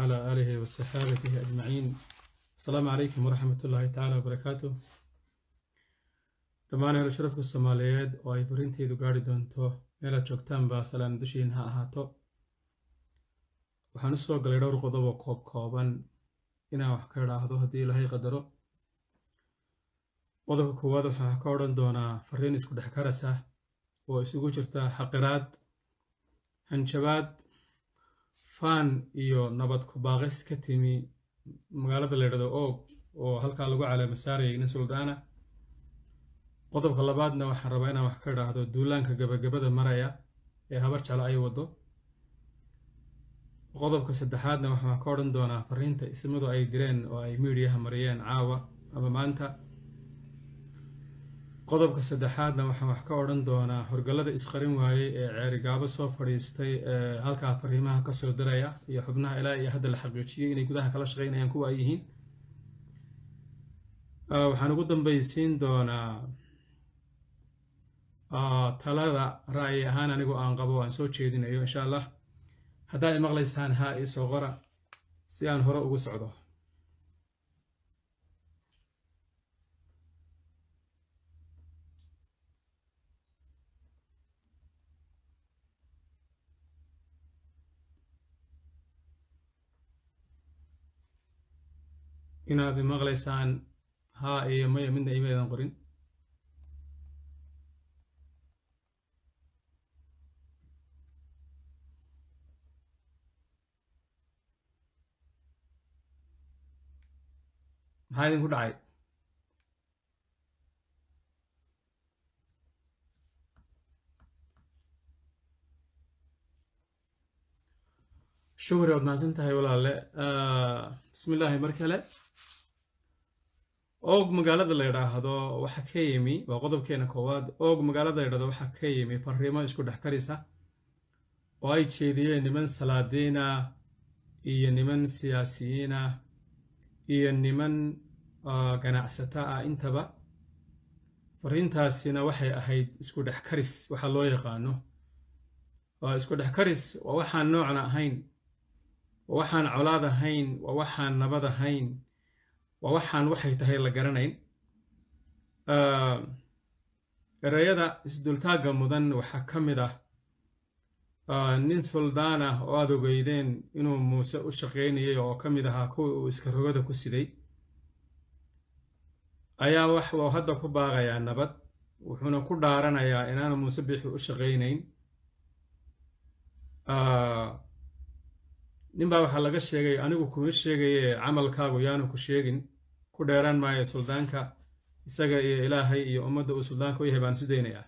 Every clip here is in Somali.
وعلى آله وصحابته أجمعين السلام عليكم ورحمة الله تعالى وبركاته dhammaan helo sharafka soomaaliyeed oo ay farinteydu gaari doonto meelaad joogtaanba salaan dushiin ha ahaato waxaan u soo galay dhowr qodob oo koob kooban inaan wax ka idhaahdo haddii ilaahay qadaro qodobka koowaad waxaan wax ka odhan doonaa fariin isku dhex karas ah oo isugu jirta xaqiraad hanjabaad faan iyo nabad ku-baaqis ka timi magaalada leydhado oog oo halkaa lagu caleema saarayay nin suldaana qodobka labaadna waxaan rabaa inaan wax ka idhaahdo duulaanka gabagabada maraya ee habar jeclo ay waddo qodobka saddexaadna waxaan wax ka odhan doonaa fariinta ismadu ay direen oo ay miidiyaha mariyeen caawa ama maanta qodobka saddexaadna waxaan wax ka odhan doonaa horgallada isqarin waayey ee ceerigaabo soo fadhiistay ee halkaa fariimaha kasoo diraya iyo xubnaha ilaa iyo hadda la xaqiijiyey inay gudaha kala shaqeynayaan kuwa ay yihiin waxaan ugu dambaysiin doonaa talada ra'yi ahaan anigu aan qabo aan soo jeedinayo insha allah haddaad i maqlaysaan haa ii soo qora si aan hore ugu socdo inaad i maqlaysaan haa iyo maya midna imaydan qorin maxaa idinku dhacay shukri waad mahadsan tahay walaale bismi illaahi mar kale oog magaalada la yidhaahdo waxa ka yimi waa qodobkeena koowaad oog magaalada la yidhahdo waxaa ka yimi fariimo isku dhex karisa oo ay jeediyeen niman salaadiina iyo niman siyaasiyiina iyo niman ganacsata ah intaba fariintaasina waxay ahayd isku dhex karis waxa loo yaqaano isku dhex karis waa waxaan noocna ahayn waa waxaan colaad ahayn waa waxaan nabad ahayn waa waxaan waxay tahay la garanayn ereyada isdultaagga mudan waxaa ka mid ah nin suldaan ah oo aad ogeydeen inuu muuse u shaqaynayay oo ka mid ahaa kuwii uu iska rogada ku siday ayaa wax uu hadda ku baaqayaa nabad wuxuuna ku dhaaranayaa inaanu muuse biixi u shaqaynayn ninbaa waxaa laga sheegay anigu kuma sheegaye camalkaagu yaanu ku sheegin ku dheeraan maayo suldaanka isaga iyo ilaahay iyo ummadda uu suldaanka u yahay baan isu daynayaa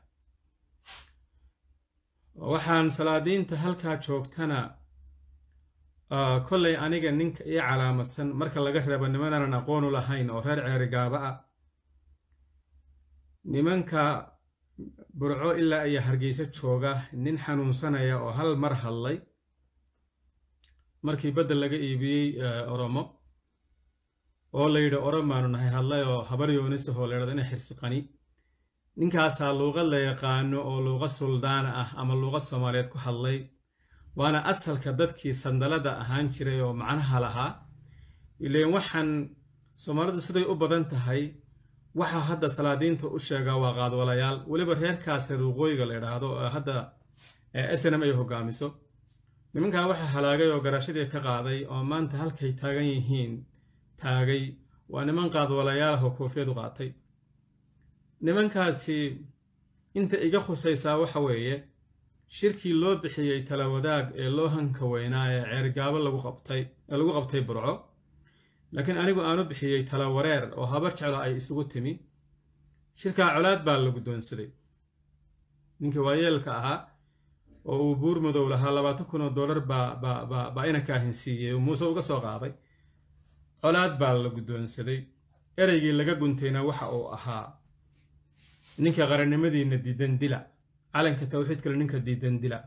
waxaan salaadiinta halkaa joogtana kollay aniga ninka ii calaamadsan marka laga reebo nimanaanan aqoon u lahayn oo reer ceerigaaba ah nimanka burco ilaa iyo hargeysa jooga nin xanuunsanaya oo hal mar hadlay markii badda laga iibiyey oromo oo la yidhi oromaanu nahay hadlay oo habar yoonisahoo la ydhahdo ina xirsiqani ninkaasaa luuqad la yaqaano oo luuqa suldaana ah ama luuqa soomaaliyeed ku hadlay waana asalka dadkii sandalada ahaan jiray oo macnaha lahaa ileen waxaan soomaalidu siday u badan tahay waxa hadda salaadiinta u sheegaa waa qaadwalayaal weliba reerkaasi ruuqooyiga la idhaahdo hadda snm ay hogaamiso nimankaa waxaa halaagay oo garashadii ka qaaday oo maanta halkay taagan yihiin taagay waa niman qaadwalayaal ah oo koofiyadu qaatay nimankaasi inta iga khusaysaa waxa weeye shirkii loo bixiyey tala wadaag ee loo hanka weynaa ee ceergaabo lagu qabtay ee lagu qabtay burco laakiin anigu aanu bixiyey tala wareer oo habar jeclo ay isugu timi shirkaa colaad baa la guddoonsaday ninkii waayeelka ahaa oo uu buur madow lahaa labaatan kun oo dollar baa inanka ahinsiiyey oo muuse uga soo qaaday colaad baa la guddoonsaday ereygii laga guntayna waxa uu ahaa ninka qarannimadiina diidan dila calanka tawxiidkale ninka diidan dila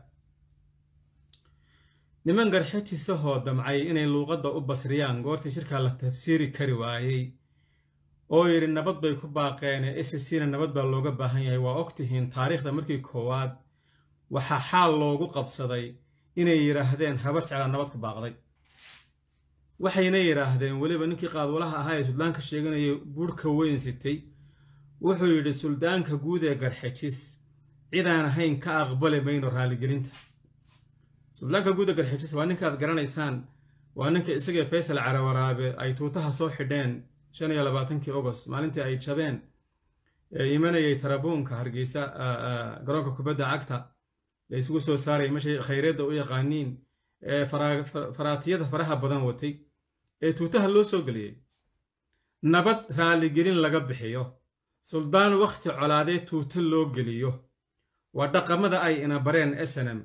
niman garxajisahoo damcay inay luuqadda u basriyaan goortii shirkaa la tafsiiri kari waayey oo yidhi nabad bay ku baaqeen ee scna nabad baa looga baahan yahay waa ogtihiin taariikhda markii koowaad waxaa xaal loogu qabsaday inay yidhaahdeen habar jeclaa nabad ku baaqday waxayna yidhaahdeen weliba ninkii qaadwalaha ahaa ee suldaanka sheeganayay buurhka weyn sitay wuxuu yidhi suldaanka guud ee garxajis cidaan ahayn ka aqbali mayno raaligelinta suldaanka guud ee garxajis waa ninka aad garanaysaan waa ninka isagee faysal carawaraabe ay tuutaha soo xidheen shan iyo labaatankii ogost maalintii ay jabeen ee imanayay tarabuunka hargeysa garoonka kubadda cagta la isugu soo saaraya meshay khayreedda u yaqaaniin ee faraatiyada faraha badan watay ee tuutaha loo soo geliyey nabad raaligelin laga bixiyo suldaan wakhti colaadee tuuto loo geliyo waa dhaqamada ay ina bareen snm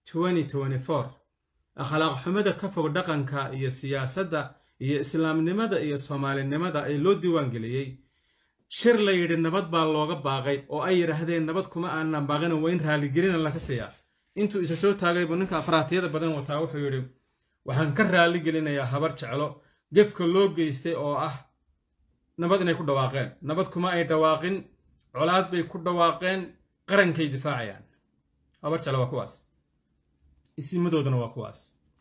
akhlaaq xumada ka fog dhaqanka iyo siyaasadda iyo islaamnimada iyo soomaalinimada ay loo diiwaangeliyey shir la yidhi nabad baa looga baaqay oo ay yidhaahdeen nabad kuma aanan baaqina waa in raaligelina laga siiyaa intuu isa soo taagay buu ninka faraatiyada badan wataa wuxuu yidhi waxaan ka raaligelinayaa habar jeclo gefka loo geystay oo ah nabad inay ku dhawaaqeen nabad kuma ay dhawaaqin colaad bay ku dhawaaqeen qarankay difaacayaan habar jeclo waa kuwaas isimadooduna waa kuwaas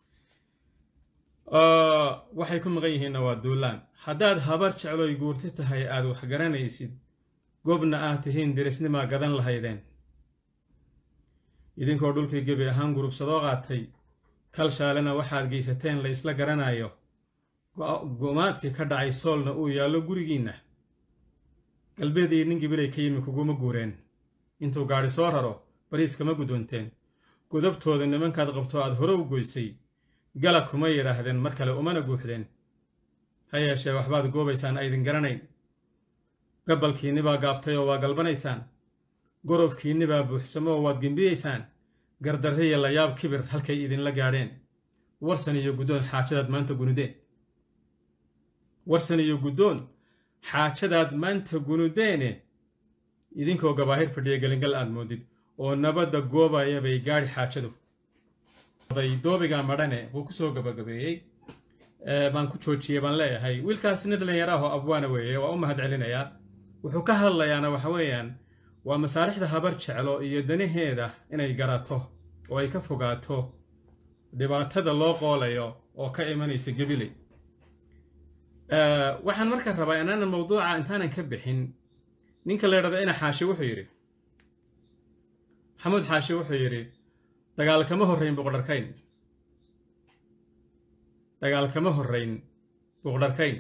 waxay ku maqan yihiinna waa duulaan haddaad habar jecloy guurti tahay aad wax garanaysid gobna aad tihiin dirisnimaa gadan lahaydeen idinkoo dhulkii gebi ahaan gurubsadoo qaatay kalshaalena waxaad geysateen la isla garanayo gumaadkii ka dhacay soolna uu yaallo gurigiinna galbeedii nin gibilay ka yimi kuguma guureen intuu gaadhi soo raro bariis kama guddoonteen godabtooda nimankaad qabto aad hore u goysay gala kuma yidhaahdeen mar kale umana guuxdeen ha yeeshee waxbaad goobaysaan aydin garanayn gabalkiinnibaa gaabtay oo waa galbanaysaan gorofkiinnibaa buuxsamo oo waad gembiyeysaan gardarriya layaab kibir halkay idinla gaadheen warsan iyo guddoon xaajadaad maanta gunudeen warsan iyo guddoon xaajadaad maanta gunudeene idinkoo gabaahir fadhiya gelingal aad moodid oo nabadda goobaya bay gaadhi xaajadu doobiga madhane wuu ku soo gabagabeeyey baan ku joojiyey baan leeyahay wiilkaas nin dhallinyaraahoo abwaana weeye waa u mahad celinayaa wuxuu ka hadlayaana waxa weeyaan waa masaalixda habar jeclo iyo danaheeda inay garato oo ay ka fogaato dhibaatada loo qoolayo oo ka imanaysa gebiley waxaan marka rabaa inaanan mawduuca intaanan ka bixin ninka la ydhahdo ina xaashi wuxuu yidhi maxamuud xaashi wuxuu yidhi dagaal kama horrayn buqdharkayn dagaal kama horrayn buuqdharkayn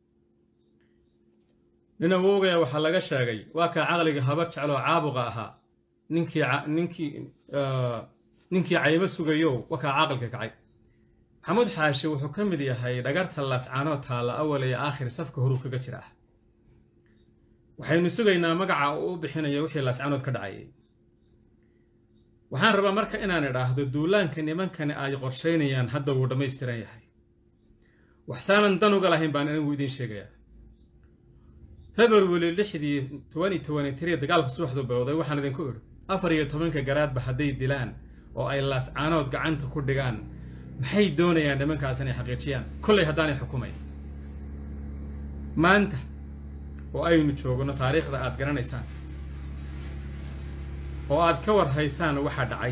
nin awowgaya waxaa laga sheegay waa kaa caqliga habar jecloo caabuqa ahaa ninkii ninkii ninkii caymo sugayow waa kaa caqalka kacay maxamuud xaashi wuxuu ka mid yahay dhagarta laascaanoo taalla awal iyo aakhir safka horuu kaga jira ah waxaynu sugaynaa magaca uu u bixinayo wixii laascaanood ka dhacayay waxaan rabaa marka inaan idhaahdo duulaanka nimankani ay qorshaynayaan hadda wuu dhammaystiran yahay waxsaanan dan uga lahayn baan anigu idiin sheegayaa february lixdii twenty twenty three dagaalka subaxdu bilowday waxaan idinku idhi afar iyo tobanka garaadba hadday dilaan oo ay laascaanood gacanta ku dhigaan maxay doonayaan nimankaas inay xaqiijiyaan kollay haddaanay xukumayn maanta oo aynu joogno taariikhda aad garanaysaan oo aad ka war haysaan waxa dhacay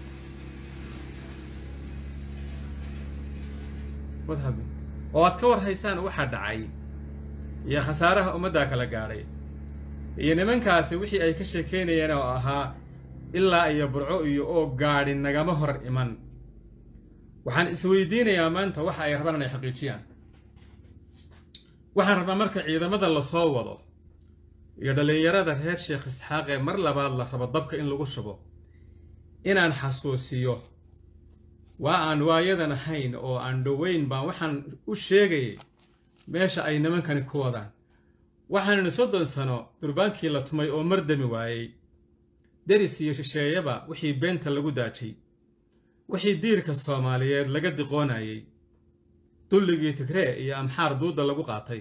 oo aad ka war haysaan waxa dhacay iyo khasaaraha ummaddaa kala gaadhay iyo nimankaasi wixii ay ka sheekeynayeen oo ahaa ilaa iyo burco iyo oo gaadhi nagama hor iman waxaan isweydiinayaa maanta waxa ay rabaan inay xaqiijiyaan waxaan rabaa marka ciidamada lasoo wado iyo dhallinyarada reer sheekh isxaaq ee mar labaad la rabo dabka in lagu shubo inaan xasuusiyo waa aan waayadan ahayn oo aan dhoweyn baan waxaan u sheegayay meesha ay nimankani ku wadaan waxaannu soddon sano durbaankii la tumay oo mardami waayey deris iyo shisheeyaba wixii beenta lagu daajay wixii diirka soomaaliyeed laga diqoonayay dulligii tigree iyo amxaar duudda lagu qaatay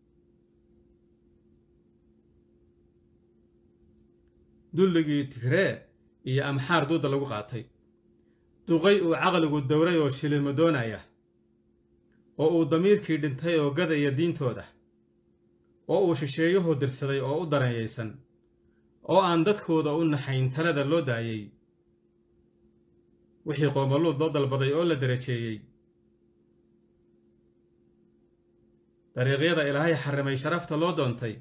dulligii tigree iyo amxaar duudda lagu qaatay duqay uu caqligu dowray oo shilimo doonaya oo uu damiirkii dhintay oo gadaya diintooda oo uu shisheeyuhu dirsaday oo u daranyaysan oo aan dadkooda u naxayn talada loo daayey wixii qoomaluud loo dalbaday oo la darajeeyey dariiqyada ilaahay xarimay sharafta loo doontay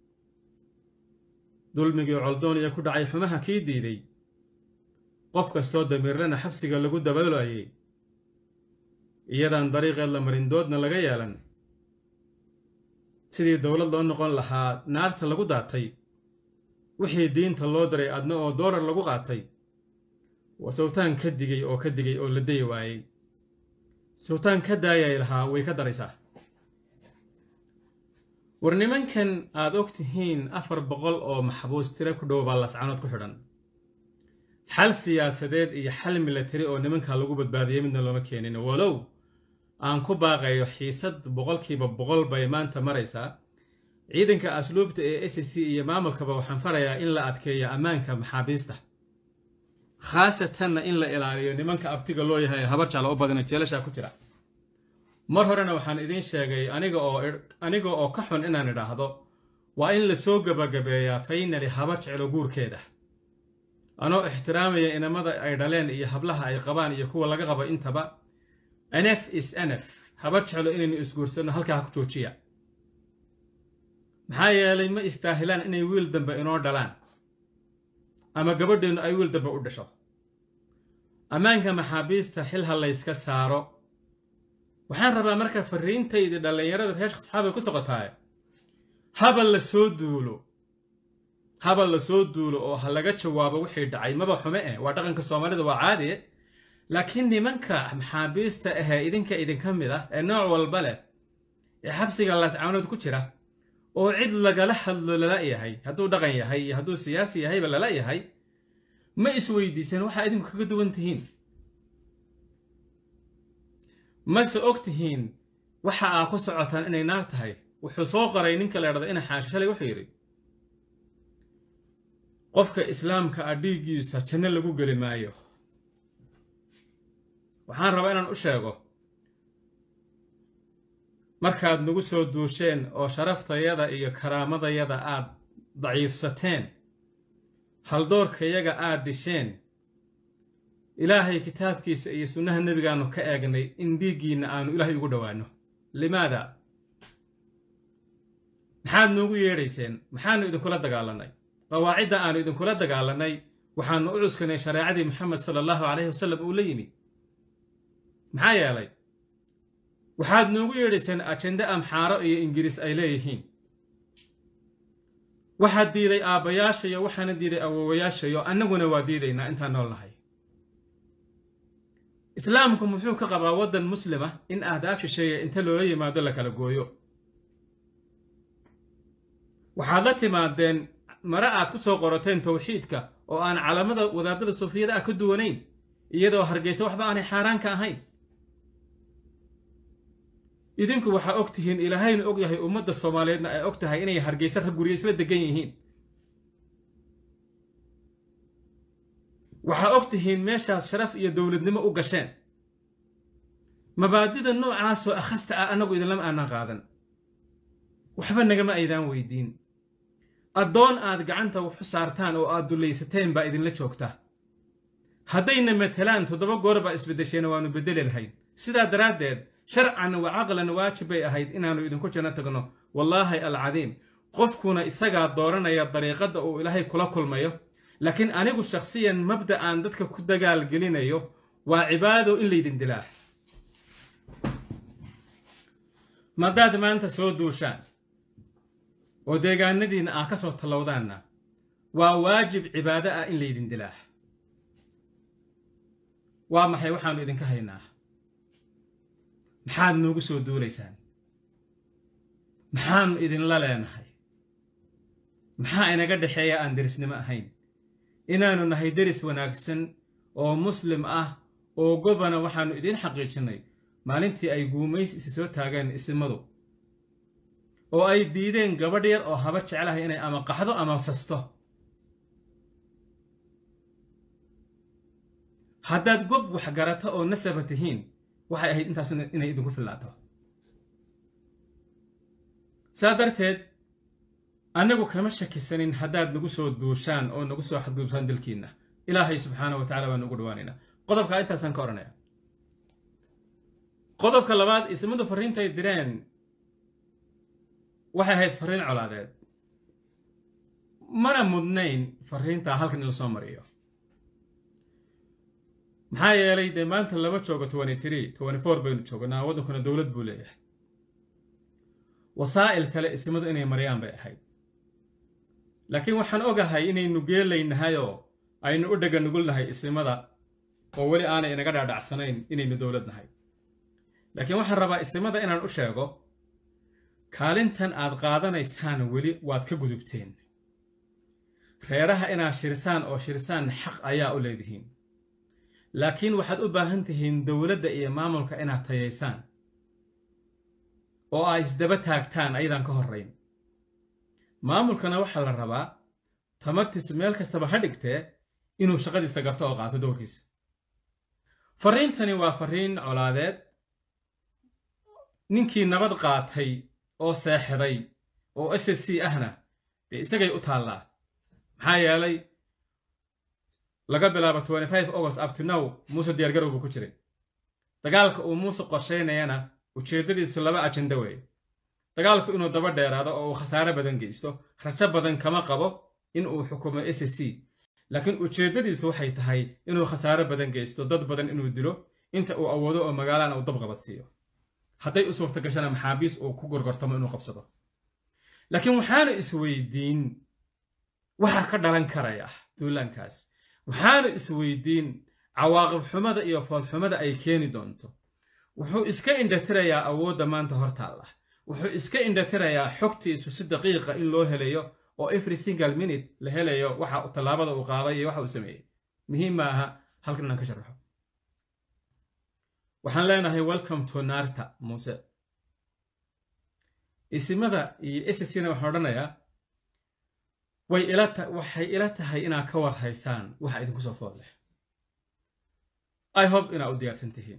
dulmigii coldooniya ku dhacay xumaha kii diiday qof kastoo damiirlana xabsiga lagu dabaloayay iyadaan dariiqeed la marindoodna laga yeelan sidii dowlad loo noqon lahaa naarta lagu daatay wixii diinta loo diray adna oo doolar lagu qaatay waa sawtaan ka digay oo ka digay oo la dayi waayey sawtaan ka daayay lahaa way ka daraysaa war nimankan aad og tihiin afar boqol oo maxbuus tiro ku dhow baa lascanood ku xidhan xal siyaasadeed iyo xal milatari oo nimankaa lagu badbaadiyey midna looma keenin walow aan ku baaqayo xiisad boqolkiiba boqol bay maanta maraysaa ciidanka asluubta ee s c iyo maamulkaba waxaan farayaa in la adkeeyo ammaanka maxaabiista khaasatanna in la ilaaliyo nimanka abtiga loo yahay habar jecla u badana jeelashaa ku jira mar horena waxaan idiin sheegay aniga oo aniga oo ka xun inaan idhaahdo waa in lasoo gabagabeeyaa faynali habar jeclo guurkeeda anoo ixtiraamaya inamada ay dhaleen iyo hablaha ay qabaan iyo kuwa laga qabo intaba nf is nf habar jeclo inaynu isguursanno halkaa ha ku joojiya maxaa yeelay ma istaahilaan inay wiil dambe inoo dhalaan ama gabadheennu ay wiil dambe u dhasho ammaanka maxaabiista xil ha layska saaro waxaan rabaa marka fariintaydi dhallinyarada reeshka saxaabay ku socotaay habal la soo duulo habal la soo duulo oo ha laga jawaabo wixii dhacay maba xume eh waa dhaqanka soomaalida waa caadiye laakiin nimanka maxaabiista ahee idinka idinka mid ah ee nooc walba leh ee xabsiga laascaanood ku jira oo cid lagala hadlo lala yahay hadduu dhaqan yahay iyo hadduu siyaasi yahayba lala yahay ma isweydiiseen waxaa idinku kaga duwan tihiin mase og tihiin waxa aa ku socotaan inay naar tahay wuxuu soo qoray ninka la idhahda ina xaashi shalay wuxuu yidhi qofka islaamka ah dhiiggiisa janno lagu geli maayo waxaan rabaa inaan u sheego markaad nagu soo duusheen oo sharaftayada iyo karaamadayada aad daciifsateen haldoorkayaga aad disheen ilaahay kitaabkiisa iyo sunnaha nebigaannu ka eegnay in dhiiggiinna aanu ilaahay ugu dhowaanno limaada maxaad noogu yeedhayseen maxaannu idinkula dagaalannay qawaacidda aannu idinkula dagaalannay waxaannu u cuskanay shareecadii moxamed sala allahu calayhi wasallam uu la yimi maxaa yeelay waxaad noogu yeedhayseen ajende amxaaro iyo ingiriis ay leeyihiin waxaad diiday aabbayaashayo waxaana diiday awoowayaashayo annaguna waa diidaynaa intaan nool nahay islaamku muxuu ka qabaa waddan muslima in ahdaaf shisheeya inta loola yimaado la kala gooyo waxaad la timaadeen mare aad ku soo qorateen towxiidka oo aan calamada wadaadada suufiyada ah ka duwanayn iyadoo hargeysa waxba aanay xaaraanka ahayn idinku waxaa og tihiin ilaahayna og yahay ummadda soomaaliyeedna ay og tahay inay hargeysa rag guryo isla degan yihiin waxaa og tihiin meeshaas sharaf iyo dowladnimo u gasheen mabaadida noocaasoo akhasta ah annagu idinlama aanan qaadan waxba nagama aydaan weydiin addoon aad gacanta waxu saartaan oo aad dullaysateen baa idinla joogta haddayna matelaan toddoba goor baa isbeddesheena waannu beddeli lahayn sidaa daraaddeed sharcan wa caqlan waajib bay ahayd inaannu idinku janno tagno wallaahi alcadiim qofkuna isagaa dooranaya dariiqadda uu ilaahay kula kulmayo laakiin anigu shakhsiyan mabda aan dadka ku dagaalgelinayo waa cibaado in laydin dilaa madaad maanta soo duushaan oo deegaanadiinna ah ka soo tallowdaanna waa waajib cibaado ah in laydin dilaa waa maxay waxaannu idinka haynaa maxaad noogu soo duulaysaan maxaannu idinla leenahay maxaa inaga dhexeeya aan derisnimo ahayn inaannu nahay deris wanaagsan oo muslim ah oo gobana waxaannu idiin xaqiijinnay maalintii ay guumays isi soo taageen isimadu oo ay diideen gabadh yar oo haba jeclahay inay ama qaxdo ama sasto haddaad gob wax garato oo nasaba tihiin waxay ahayd intaas inay idinku fillaato saa darteed annagu kama shakisanin haddaad nagu soo duushaan oo nagu soo xadgudubtaan dilkiinna ilaahay subxaana wa tacala baan nugu dhawaanaynaa qodobkaa intaasaan ka odhanaya qodobka labaad ismadu farriintay direen waxay ahayd farriin colaadeed mana mudnayn farriintaa halkan in la soo mariyo maxaa yeelay dee maanta lama joogo twenty three twenty four baynu joognaa waddankuna dowlad buu leeyahay wasaa'il kale isimadu inay mariyaan bay ahayd laakiin waxaan ogahay inaynu geelaynahayoo aynu u dhega nugulnahay isimada oo weli aanay inaga dhaadhacsanayn inaynu dowlad nahay laakiin waxaan rabaa isimada inaan u sheego kaalintan aad qaadanaysaan weli waad ka gudubteen reeraha inaad shirsaan oo shirsaan xaq ayaa u leedihiin laakiin waxaad u baahan tihiin dowladda iyo maamulka inaad tayaysaan oo aad isdaba taagtaan ayadaan ka horrayn maamulkana waxaa la rabaa tamartiisu meel kastaba ha dhigtee inuu shaqadiisa garto oo qaato dowrkiisa farriintani waa farriin colaadeed ninkii nabad qaatay oo seexday oo s s c ahna dee isagay u taallaa maxaa yeelay laga bilaabo twenty five august abtinow muuse diyaargarow buu ku jiray dagaalka uu muuse qorshaynayana ujeeddadiisu laba ajenda weeye dagaalku inuu daba dheeraado oo uu khasaare badan geysto rajo badan kama qabo in uu xukumo s c laakiin ujeeddadiisu waxay tahay inuu khasaare badan geysto dad badan inuu dilo inta uu awoodo oo magaalana uu dabqabadsiiyo hadday u suurta gashana maxaabiis uu ku gorgortamo inuu qabsado laakiin waxaanu isweydiin waxaa ka dhalan karaya duulaankaas waxaanu isweydiin cawaaqib xumada iyo foolxumada ay keeni doonto wuxuu iska indhatirayaa awoodda maanta hortaalla wuxuu iska indhatirayaa xogtiisu si daqiiqa in loo helayo oo every single minute la helayo waxa tallaabada uu qaaday iyo waxa uu sameeyey muhiim ma aha halkan inaan ka sharaxo waxaan leenahay welcome to naarta muuse isimada iyo sscna waxaan odhanayaa way ila waxay ila tahay inaad ka war haysaan waxa idinku soo food leh i hope inaad u diyaarsan tihiin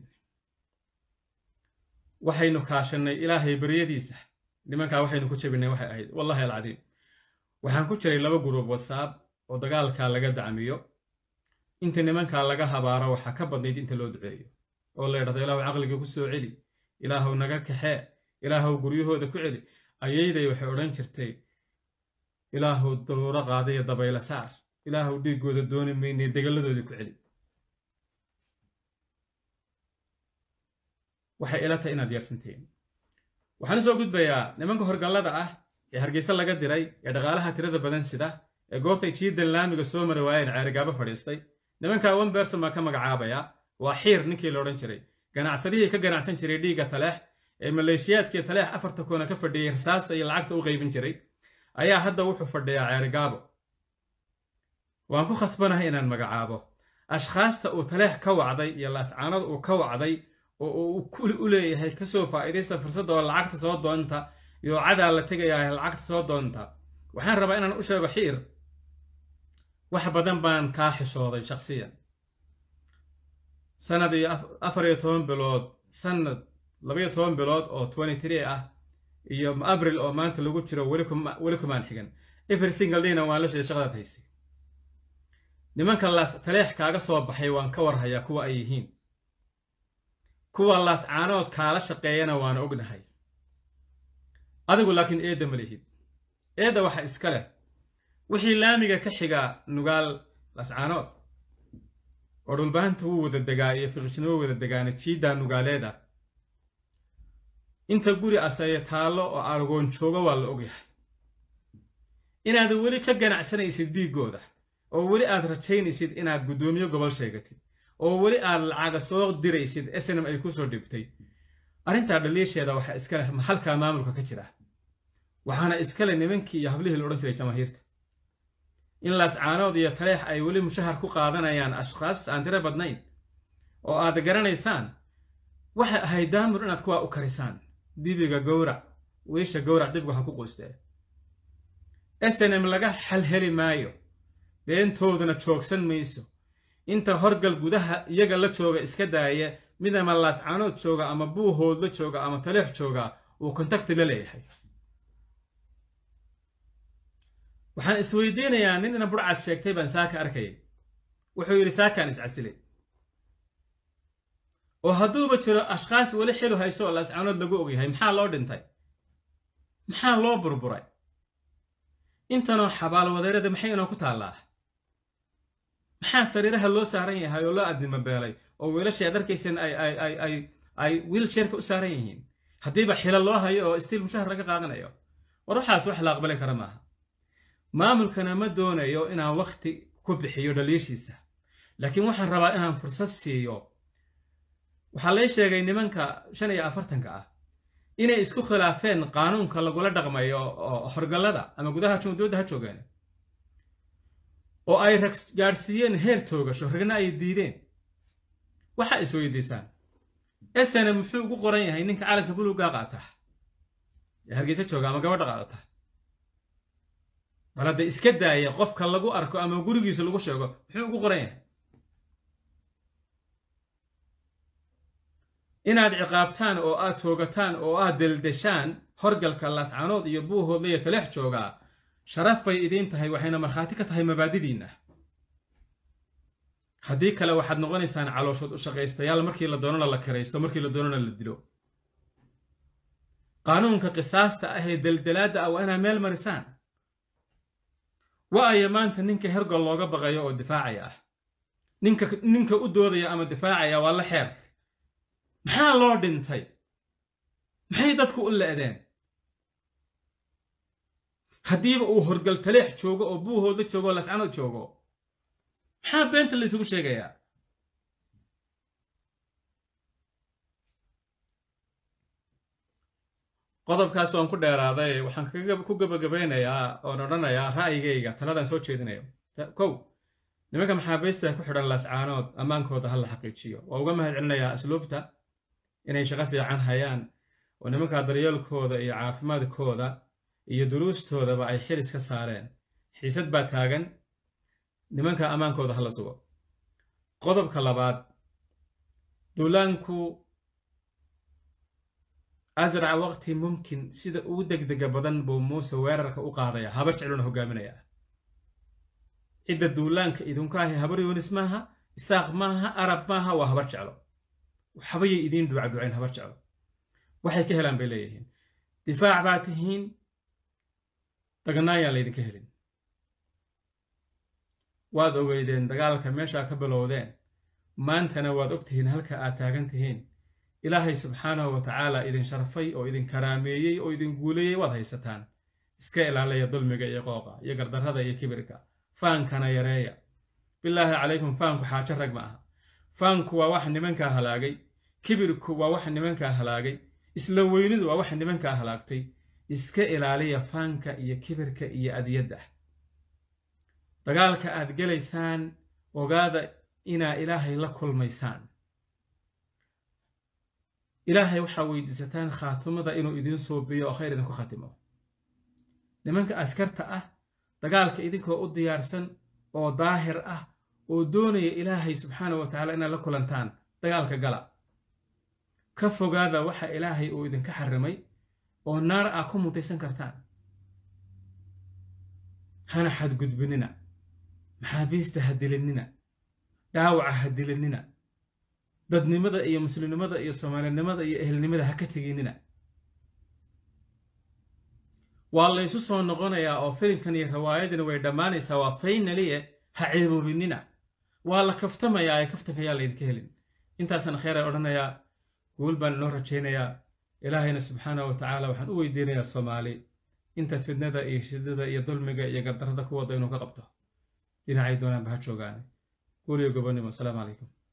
waxaynu kaashannay ilaahay baryadiisa nimankaa waxaynu ku jabinay waxay ahayd wallahi alcadiim waxaan ku jiray laba guruub wasaab oo dagaalkaa laga dacmiyo inta nimankaa laga habaaro waxaa ka badnayd inta loo duceeyo oo la ydhahdo ilaahu caqliga ku soo celi ilaahu naga kaxee ilaahu guryahooda ku celi ayayday waxay odhan jirtay ilaahu daruuro qaadaya dabayla saar ilaahu dhiiggooda dooni maynay degalladoodii ku celi waxay ila tahay inaad yaarsantihiin waxaan usoo gudbayaa nimanka horgallada ah ee hargeysa laga diray ee dhaqaalaha tirada badan sida ee goortay jiidan laamiga soo mari waayeen ceerigaabo fadhiistay nimankaa one berson baan ka magacaabaya waa xiir ninkii la odhan jiray ganacsadihii ka ganacsan jiray dhiigga taleex ee maleeshiyaadkii taleex afarta koona ka fadhiyey rasaasta iyo lacagta u qaybin jiray ayaa hadda wuxuu fadhiyaa ceerigaabo waan ku khasbanahay inaan magacaabo ashkhaasta uu taleex ka wacday iyo laascaanada uu ka wacday oo uu kuli u leeyahay kasoo faa'iidaysta fursadda oo lacagta soo doonta iyo cadaa la tegayaa lacagta soo doonta waxaan rabaa inaan u sheego xiir wax badan baan kaa xishooday shakhsiyan sanad iyo afar iyo toban bilood sanad labaiyo toban bilood oo twenty three ah iyo abril oo maanta lagu jiro weli kumaan xigan every single dayna waan la sheegay shaqadaad haysay nimanka laas taleex kaaga soo baxay waan ka warhayaa kuwa ay yihiin kuwa laascaanood kaala shaqeeyana waana ognahay adigu laakiin eedda ma lihid eedda waxa iska leh wixii laamiga ka xigaa nugaal laascaanood oo dhulbaanta wuu wada degaa iyo fiqishna wuu wada degaana jiiddaa nugaaleed ah inta guri asaye taallo oo argoon joogo waa la ogyahay inaad weli ka ganacsanaysid dhiiggooda oo weli aad rajaynaysid inaad guddoomiye gobol sheegatid oo weli aad lacaga soo diraysid snm ay kusoo dhibtay arrintaa dhaliisheeda waxaa iska leh halkaa maamulka ka jira waxaana iska leh nimankii iyo hablihii la odhan jiray jamaahiirta in laascaanood iyo taleex ay weli mushahar ku qaadanayaan ashkhaas aan tiro badnayn oo aad garanaysaan waxay ahayd daamur inaad kuwaa u karisaan dibiga gowrac wiisha gowrac dibgu ha ku qoystee snm laga xalheli maayo beentooduna joogsan mayso inta horgal gudaha iyaga la jooga iska daaya mid ama laascaanood jooga ama buuhood la jooga ama taleex jooga uu kontakti la leeyahay waxaan isweydiinayaa nin ina burcad sheegtay baan saaka arkayay wuxuu yidhi saakaan iscasilay oo hadduuba jiro ashkhaas weli xilu hayso oo laascaanood lagu ogyahay maxaa loo dhintay maxaa loo burburay intanoo xabaalwadeerada maxay inoo ku taallaa maxaa sariiraha loo saaran yahay oo loo addimo beelay oo wiilashii aad arkayseen ay wiiljeerka u saaran yihiin haddiiba xila loo hayo oo stiil mushahar laga qaadanayo war waxaas wax la aqbali kara maaha maamulkana ma doonayo inaan wakhti ku bixiyo dhaliishiisa laakiin waxaan rabaa inaan fursad siiyo waxaa lay sheegay nimanka shan iyo afartanka ah inay isku khilaafeen qaanuunka lagula dhaqmayo horgallada ama gudaha dowladda ha joogeen oo ay rag gaadhsiiyeen heer toogasho ragna ay diideen waxa is weydiisaan esene muxuu ugu qoran yahay ninka calanka buluuggaa qaata ee hargeysa jooga ama gabadha qaadata bal hadda iska daaya qofka lagu arko ama gurigiisa lagu sheego muxuu ugu qoran yahay inaad ciqaabtaan oo aad toogataan oo aad deldeshaan horgalka laascanood iyo buuhoodla iyo taleex joogaa sharaf bay idiin tahay waxayna markhaati ka tahay mabaadidiinna haddii kale waxaad noqonaysaan calooshood u shaqaystayaal markii la doonana la kiraysto markii la doonana la dilo qaanuunka qisaasta ah ee deldelaadda ah waa inaad meel marisaan wa-aya maanta ninka hergol looga baqayo oo difaacaya ah ninka ninka u doodaya ama difaacaya waa la xeer maxaa loo dhintay maxay dadku u le'deen haddiiba uu horgal taleex joogo oo buuhooda joogo oo lascanood joogo maxaa beenta la isugu sheegayaa qodobkaas waan ku dheeraaday waxaan ku gabagabaynayaa oon odhanayaa ra'yigayga taladaan soo jeedinayo kow nimanka maxaabiista ku xidhan laascaanood ammaankooda ha la xaqiijiyo waa uga mahad celinayaa asluubta inay shaqo fiican hayaan oo nimanka daryeelkooda iyo caafimaadkooda iyo duruustoodaba ay xilis ka saareen xiisad baa taagan nimanka ammaankooda ha la sugo qodobka labaad duulaanku asraca waqti mumkin sida ugu degdega badan buu muuse weerarka u qaadaya habar jecluna hogaaminayaa cidda duulaanka idinku ahi habar yoonis maaha isaaq maaha arab maaha waa habar jeclo waxbayay idiin duucduucayn habar jeclo waxay ka helaan bay leeyihiin difaac baa tihiin daganaayaan laydinka helin waad ogeydeen dagaalka meeshaa ka bilowdeen maantana waad og tihiin halka aad taagan tihiin ilaahay subxaanahu wa tacaala idin sharfay oo idin karaameeyey oo idin guuleeyey waad haysataan iska ilaalaya dulmiga iyo qooqa iyo gardarrada iyo kibirka faankana yareeya bilaahi calaykum faanku xaajo rag ma aha faanku waa waxa nimankaa halaagay kibirku waa waxa nimankaa halaagay isla weynidu waa waxa nimankaa halaagtay iska ilaaliya faanka iyo kibirka iyo adiyadda dagaalka aad gelaysaan ogaada inaa ilaahay la kulmaysaan ilaahay waxaa weydiisataan khaatimada inuu idiin suubiyo oo khayr idinku khatimo nimanka askarta ah dagaalka idinkoo u diyaarsan oo daahir ah oo doonaya ilaahay subxaana wa tacaala inaad la kulantaan dagaalka gala ka fogaada waxa ilaahay uu idinka xarimay oo naar ah ku mutaysan kartaan hana xadgudbinina maxaabiista ha dilinina dhaawaca ha dilinina dadnimada iyo muslimnimada iyo soomaalinimada iyo ehelnimada ha ka teginina waa laysu soo noqonayaa oo filimkan iyo riwaayadani way dhammaanaysaa waa faynaliye ha ceeboobinina waa la kaftamayaa ee kaftanka yaa laydinka helin intaasaan kheyray odhanayaa guul baan inoo rajaynayaa ilaahayna subxaanah wa tacaala waxaan u weydiinayaa soomaali inta fidnada iyo shidada iyo dulmiga iyo gardarrada ku wadda inuu ka qabto dhinacay doonaanba ha joogaane guul iyo gobonnimo asalaamu calaykum